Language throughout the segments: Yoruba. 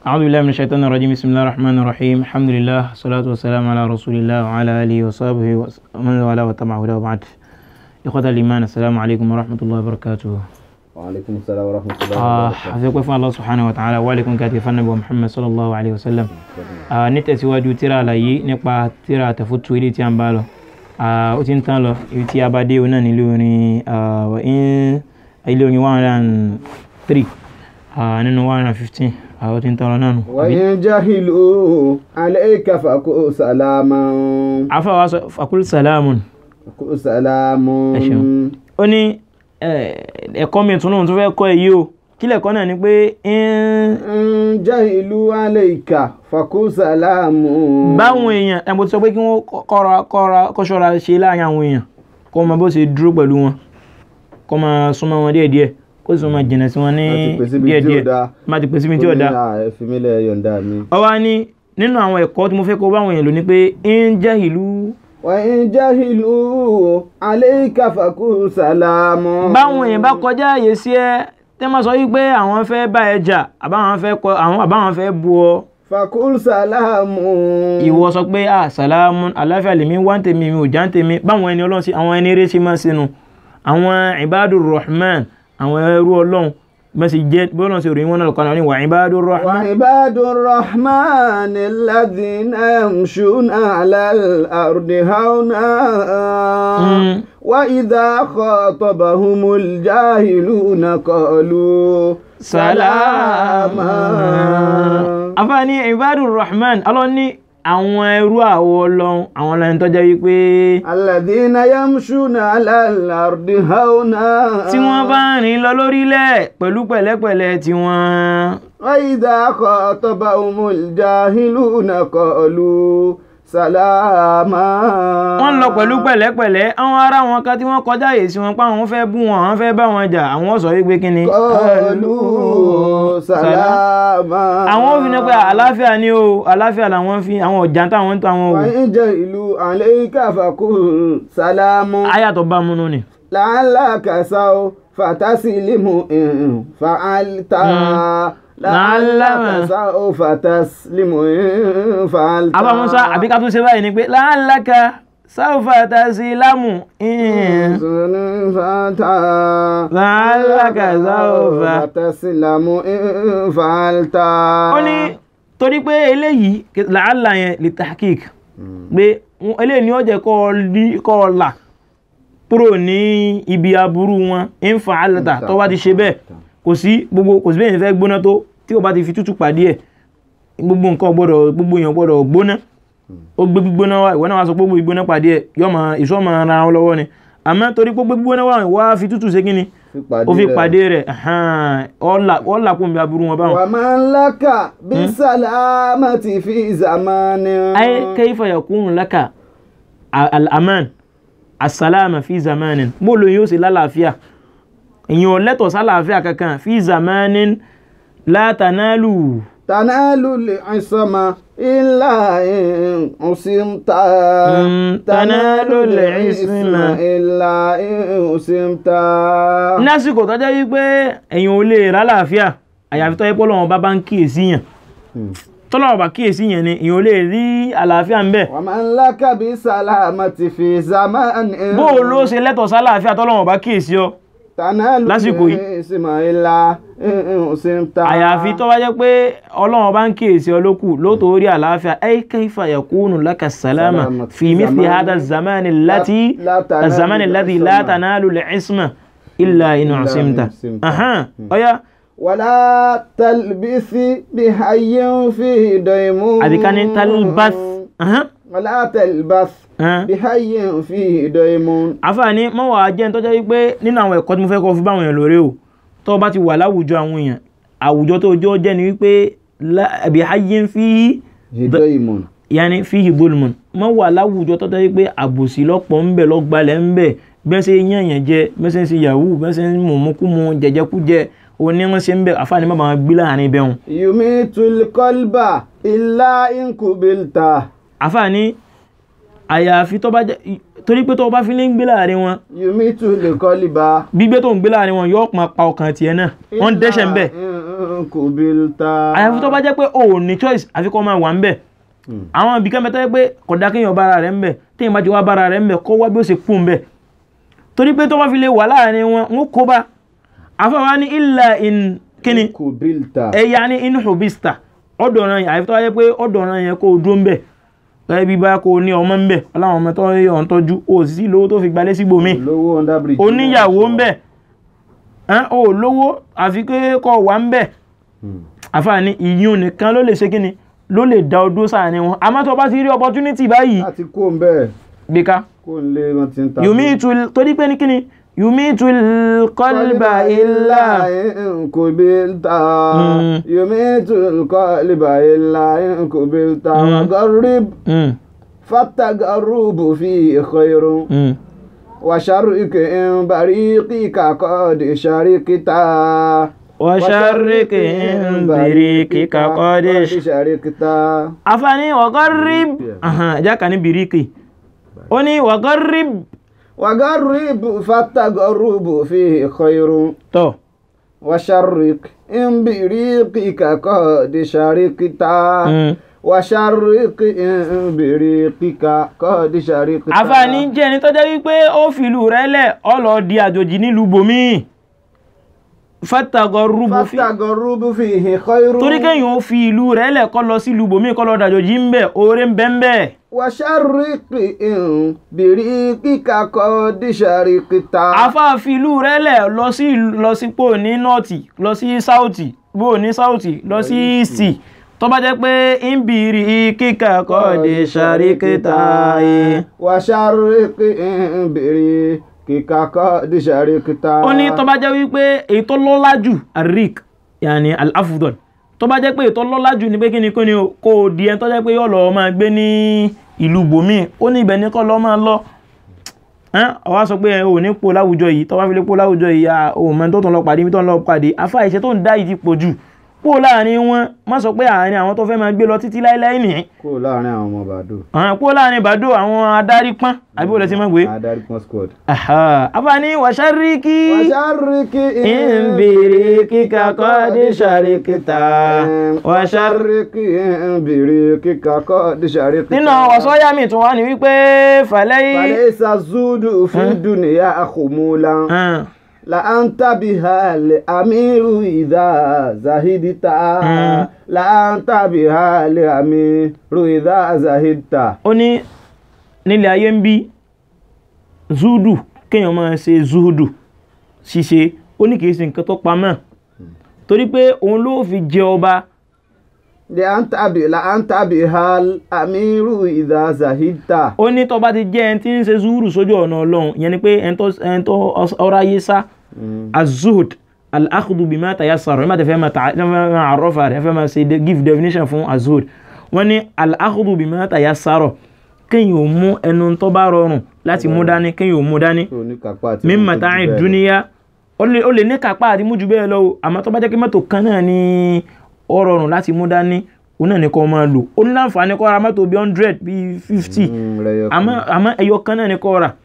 أعوذ بالله من الشيطان الرجيم بسم الله الرحمن الرحيم الحمد لله والصلاة والسلام على رسول الله وعلى آله وصحبه ومن والاه وتبع هداه وبعد إخوة الإيمان السلام عليكم ورحمة الله وبركاته وعليكم السلام ورحمة الله آه وبركاته حفظكم الله سبحانه وتعالى وعليكم كاتب النبي محمد صلى الله عليه وسلم Ah, nítẹ̀síwájú tíra àlàyé nípa tíra àtẹ̀fótó ilé tí a ń bá lọ Ah, ó ti ń tán lọ ibi tí a bá dé òun náà nílé orin ah, wà in- ilé orin one hundred and three nínú one hundred and fifteen ó ti ń tán lọ náà nù. àbí? وإن جهلوا عليك فقل سلاما àfàwà sọ fakul salamun فقل سلام Ẹ ṣeun. ó ní eh, ẹ̀kọ́ mi tún náà tó fẹ́ kọ́ èyí o kí lẹ̀kọ́ náà ni pé in- إن جهلوا عليك فقل سلام báwọn èèyàn ẹ̀ mo ti sọ pé kí wọ́n kọ́ra kọ́ra kọ́ṣọ́ra ṣe láàrin àwọn èèyàn kó mọ bó ṣe dúró pẹ̀lú wọn kó máa súnmọ́ wọn díẹ̀díẹ̀ kó sì máa jìnnà sí wọn ní Láti pèsè ibi tí ò díẹ̀díẹ̀ dáa. má ti pèsè ibi tí ò dáa. ẹ fi mí lẹ̀ yọ̀ǹda mi. ó wá ní nínú àwọn ẹ̀kọ́ tí mo fẹ́ kó báwọn èèyàn lò ní pé ń jẹ́ ìlú وإن جهلوا عليك فقل سلام báwọn èèyàn bá kọjá àyè sí ẹ tẹ́ máa sọ wípé àwọn fẹ́ bá ẹ jà àbáwọn fẹ́ kọ àwọn àbáwọn fẹ́ bu ọ فقل سلام ìwọ sọ pé ah salamu aláfíà lèmi wá ń tèmi mi ò já ń tèmi báwọn ẹni ọlọ́run sí àwọn ẹni eré sí máa ń sinú àwọn ibadur rahman àwọn ẹrú ọlọ́run bẹ́ẹ̀ sì jẹ́ bí ọlọ́run sì ròyìn wọn náà lọ́kàn náà ní wà ibadur rahman وعباد الرحمن الذين يمشون على الأرض هونا مم. وإذا خاطبهم الجاهلون قالوا سلاما afáàní ibadur rahman ọlọ́run ní àwọn ẹrú àwọ ọlọ́run àwọn ọlọ́run tó jẹ́ wípé الذين يمشون على الأرض هونا tí wọ́n bá ń rìn lọ lórílẹ̀ pẹ̀lú pẹ̀lẹ́pẹ̀lẹ́ tí wọ́n وإذا خاطبهم الجاهلون قالوا سلاما wọ́n lọ pẹ̀lú pẹ̀lẹ́pẹ̀lẹ́ àwọn ará wọn kan tí wọ́n kọjá yìí sí wọn pa àwọn fẹ́ bú wọn àwọn fẹ́ bá wọn jà àwọn sọ wípé kí ni. قالوا سلاما àwọn ò fi ní pé àlàáfíà ni o àlàáfíà làwọn fi àwọn ọ̀jà táwọn ń tó àwọn o. وإن جهلوا عليك فقل سلام ayàtọ̀ bá múnú ni. لعلك سوف تسلم إن فعلت لعلك سوف تسلم إن فعلت àbá musa àbí ká tún ṣe báyìí ni pé láàlákà sáfà tasilamu in. فعلت لعلك سوف تسلم إن فعلت ó ní torí pé eléyìí làálà yẹn lè tahqiq pé wọn- eléyìí ni ó jẹ́ kọ́ ọ lí- kọ́ ọ là kúrò ní ibi aburú wọn ń fa alata tó bá ti ṣe bẹ́ẹ̀ kò sí gbogbo kò sí bẹ́ẹ̀ yẹn fẹ́ gbóná tó tí o bá ti fi tútù pàdé ẹ̀ gbogbo nǹkan gbọ́dọ̀ gbogbo èèyàn gbọ́dọ̀ gbóná ó gbé gbígbóná wá ìwọ náà wá sọ pé gbogbo gbígbóná pàdé ẹ̀ yọ máa ìṣọ́ máa ra wọn lọ́wọ́ ni àmọ́ torí pé gbogbo gbígbóná wá wá fi tútù ṣe kí ni ó fi pàdé rẹ̀ ọ̀là kò ń bí aburú wọn báwọn. ومن لك بالسلامة في زمان ay kaifa yakunu laka a- al-aman as-salama fi zamanin mo lo yóò ṣe lálàáfíà èyàn lẹ́tọ̀ sálàáfíà kankan fi zamanin la tanalu تنال العصمة إلا إن عصمت مم، تنال العصمة. إلا إن عصمت lásìkò tó jẹ́ wípé èyàn ò lè rálàáfíà àyàfi tó yẹ pé Ọlọ́run bá bá ń kíyèsí yàn tọ́lọ́run bá kíyèsí yàn ni èyàn ò lè rí àlàáfíà ń bẹ̀ ومن لك بالسلامة في زمان bó o ló ṣe lẹ́tọ̀ sálàáfíà tọ́lọ́run bá kíyèsí ọ تنال lásìkò yìí. العصمة إلا إن عصمت àyàfi tó bá jẹ́ pé ọlọ́run bá ń kíyèsí ọ lókù lóòótọ́ orí àlàáfíà ay kayfa yakunu laka salama Salama fi fi mithli zamani- hada zamani allati la tanalu zamani alladhi la al-isma. tanalu al-isma illa in Illa in usimta usimta. ahan ọ̀yá ولا تلبس بحي فيه ديمون àbí ká ní talbath ahan ولا تلبس ahan بحي فيه ديمون àfààní mọ́ wàá jẹ́ tó jẹ́ wípé nínú àwọn ẹ̀kọ́ tí mo fẹ́ kọ́ fún báwọn èèyàn lóore o tó o bá ti wà láwùjọ àwọn èèyàn àwùjọ tó jọ jẹ́ ni wípé la- bihayyin fihi ديمون yanni fihi bulmun mọ wà láwùjọ tó tẹ́lẹ̀ pé àbòsí lọ́pọ̀ ń bẹ lọ́gbalẹ̀ ń bẹ bẹ́ẹ̀ ṣe yànyàn jẹ bẹ́ẹ̀ ṣe ń ṣe yahoo bẹ́ẹ̀ ṣe ń mọ̀mọ́kúmu jẹjẹkújẹ òní wọn ṣe ń bẹ àfààní má bàa gbé láàrin bẹ́ẹ̀ wọn. يميت القلب إلا إن قبلت àfààní àyàfi tó bá jẹ́ torí pé tó o bá fi lè ń gbé láàrin wọn yumitu likoliba gbígbé tó ń gbé láàrin wọn yóò máa pa ọkàn tiẹ̀ náà wọ́n ń dẹ́ṣẹ̀ ń bẹ̀ kubilta àyàfi tó bá jẹ́ pé o ò ní choice àfi kó máa wà ń bẹ̀ àwọn ibì kan bẹ tó jẹ́ pé kò dá kéèyàn bára rẹ̀ ń bẹ̀ téèyàn bá ti wá bára rẹ̀ ń bẹ̀ kó wá bí ó ṣe kú ń bẹ̀ torí pé tó bá fi lè wà láàrin wọn ń kó bá àfọwọ́ ní illa in kíni kubilta ẹ̀yà ní in hubista ọ̀dọ̀ ọ̀ràn yẹn àyàfi tó bá jẹ́ pé ọ̀dọ̀ ọ̀ràn yẹn kó o dúró ń bẹ̀ gẹ́gẹ́ bí báyà kó o ní ọmọ ń bẹ̀ ọláwọn ọmọ tó yẹ ọ̀n tọ́jú o sì sí lówó tó fi gbalẹ̀ sígbòmíì lówó under bridge oníyàwó ń bẹ̀ ẹ́n o ò lówó àfi pé kọ́ wà ń bẹ̀ àfààní ìyún nìkan ló lè ṣe kíni ló lè dá ọdún sáàrin wọn àmọ́ tó bá ti rí opportunity báyìí láti kó ń bẹ́ẹ̀ gbéka kó ń lé wọn ti ń ta yùmí tu torí pé ní kíni yùmí tu kọ́líbà ilá kubilta Mm. yumitu koliba illa kubilta wagarib fatagarubu fi khairun وشرك إن بريقك قد شركت وشرك إن بريقك قد ش- شركت àfààní wàgọ́rìb jákà ní bìríkì ó ní wàgọ́rìb وقرب فالتقرب فيه خير tọ́ وشرك إن بريقك قد شركت Mm. وشرك إن بريقك قد شركت àfààní jẹ́ ẹni tó jẹ́ wípé ó fìlú rẹ̀ lẹ̀ ó lọ di àjòjì nílùú bòmíì fàtàgọ́rùbù fi فالتقرب فيه خير torí kéèyàn ó fi ìlú rẹ̀ lẹ̀ kó lọ sí ìlú bòmíì kó lọ dàjòjì ń bẹ̀ oore ń bẹ ń bẹ̀ وشرق إن بريقك قد شركت àfáà fi ìlú rẹ̀ lẹ̀ lọ sí lọ sípò ní nọ́ọ̀tì lọ sí sáùtì bó ní sáùtì lọ sí ìsì tó bá jẹ́ pé ń bìrì kíkà kọ́ de ṣàríkítà yìí. وشرق إن بريقك قد شركت ó ní tó bá jẹ́ wípé èyí tó lọ́lá jù àrík yàní al-afdal tó bá jẹ́ pé èyí tó lọ́lá jù ní pé kí ni kí ni o, kó o di ẹni tó jẹ́ pé yóò lọ máa gbé ní ìlú bòmíì ó ní ibẹ̀ ní kọ́ lọ́ máa lọ ẹ́n ọwá sọ pé ẹ ò ní po láwùjọ yìí tó bá fi lè po láwùjọ yìí à ò mọ tó tún lọ pàdé ibi tó ń lọ pàdé afá ìṣe tó ń dá yìí ti pọ̀ jù pò láàrin wọn má sọ pé àárín àwọn tó fẹ́ máa gbé lọ títí láéláé nìyẹn kó láàrin àwọn ọmọ bàdó àwọn pò láàrin bàdó àwọn adarí pọ́n àbí ó lè ti máa gbé adarí pọn squad. afáàní wàṣáríkì وشرك إن بريقك قد شركت وشرك إن بريقك قد شركت nínú ọ̀sọ́yà mi tún wá ní wípé fàlẹ́yìn فليس الزهد في الدنيا خمولا لأنت بها الأمير إذا زهدت لأنت بها الأمير إذا زهدت ó ní nílẹ̀ ayé ń bí zuhudu kéèyàn máa ṣe zuhudu ṣíṣe ó ní kìí ṣe nǹkan tó pamọ́ torí pé òun ló fi jẹ ọba لأنت ب- لأنت بها الأمير إذا زهدت ó ní tó bá ti jẹ́ ẹni tí ń ṣe zuhudu sójú ọ̀nà ọlọ́run ìyẹn ni pé ẹni tó ẹni tó ọ̀rọ̀ ayé sá azuhud al-akhdu bima tayassara ẹ má tẹ fẹ́ máa ta ẹ fẹ́ máa àrọ́fà rẹ ẹ fẹ́ máa ṣe de- give definition fún azuhud wọ́n ní al-akhdu bima tayassara kéèyàn ò mú ẹnu tó bá rọrùn láti mú dání kéèyàn ò mú dání oníkápá àti min ohun tó mata'i jù bẹ́ẹ̀ lọ. dúníyà ó lè ó lè ní kápá àti mú jù bẹ́ẹ̀ lọ o àmọ́ tó bá jẹ́ kí mọ́tò kan náà ní ó rọrùn láti mú dání òun náà ní kó máa lò ó ní láǹfààní kó ra mọ́tò bíi hundred bíi fifty Mm, rẹyọ kan. àmọ́ àmọ́ ẹyọ kan náà ní kó ra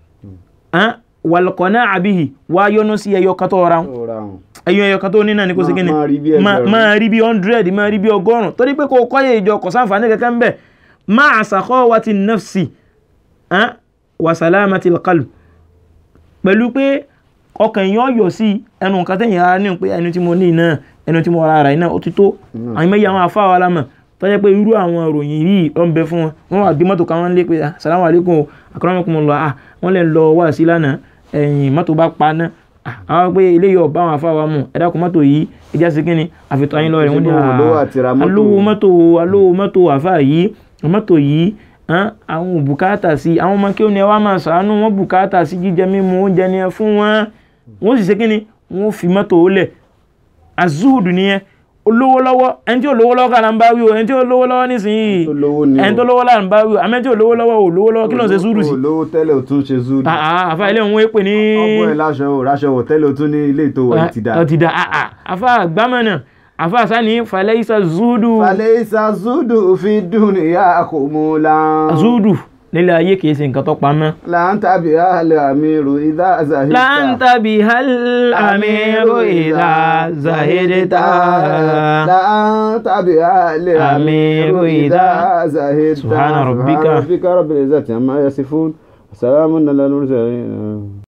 wàlùkọ́ náà àbíyì wá yọnu sí ẹyọ kan tó ra Ó ra wọn. ẹyọ ẹyọ kan tó ní náà ní kó sí Máa- kíni máa rí bí máa- ẹgbẹ̀rún. máa rí bí hundred máa rí bí ọgọ́rùn torí pé kò kọ́yé ìjọ kò sáǹfààní kankan ń bẹ̀ máa sakhawati nafsi ah, wa salamati alqalb pẹ̀lú pé ọkàn yẹn yọ sí ẹnu nǹkan tẹ̀yìn ara ní pé ẹnu tí mo ní náà ẹnu tí mo ra ara yìí náà ó ti tó àwọn mẹ́yà àwọn afá wa lámà tó jẹ́ pé irú àwọn ìròyìn yìí ló ń bẹ fún wọn wọ́n wà bí mọ́tò kan wọ́n lé pé ah, salamu alaikum akramakumullah ah wọ́n lè lọ wá sí lánàá ẹ̀yìn mọ́tò bá pa náà Ah, àwọn pé eléyìí ọba àwọn afá wa mú ẹ dákun mọ́tò yìí ẹjá sí kínni àfitọ́ ayé lọ́rẹ̀ wọ́n ní Ṣé bó lówó àti ra ah, mọ́tò? alówó mọ́tò alówó mọ́tò àfá yìí mọ́tò yìí hàn, àwọn ò bùkátà sí àwọn ọmọ kí ó ní ẹ wá máa ṣàánú wọn bùkátà sí jíjẹ mímu oúnjẹ ni ẹ fún wọn wọn sì ṣe kí ni wọn fi mọ́tò ó lẹ̀ azuhudu nìyẹn olówó lọ́wọ́ ẹni tí ò lówó lọ́wọ́ kàlà ń bá wí o ẹni tí ò lówó lọ́wọ́ nísìnyí tó lówó ni ẹni tó lówó là ń bá wí o àmọ́ ẹni tí ò lówó lọ́wọ́ ò lówó lọ́wọ́ kí ló ń ṣe zúdù sí. olówó tẹ́lẹ̀ ò tún ṣe zúdù àà àfa ilé òun èpè ní. ọgbọ́n ẹ̀ láṣọ ò ráṣọ wọ̀ tẹ́lẹ̀ ò tún ní ilé ìtò wọ̀ ti dà ọ ti da àà àfa àgbámọ̀nà àfa sani falẹ́yìísà zúdù falẹ̀ isa zúdù fi dùn ìyá kò mú la zúdù nílé ayé kìí ṣe nǹkan tó pamọ́. láǹtà bí àlẹ́ àmírù ìdá zahidta. láǹtà bí hal amiru ìdá zahidta. láǹtà bí àlẹ́ àmírù ìdá zahidta. subhana rabbika. rabbika rabbil izzati amma yasifun. salamun ala al-mursalin.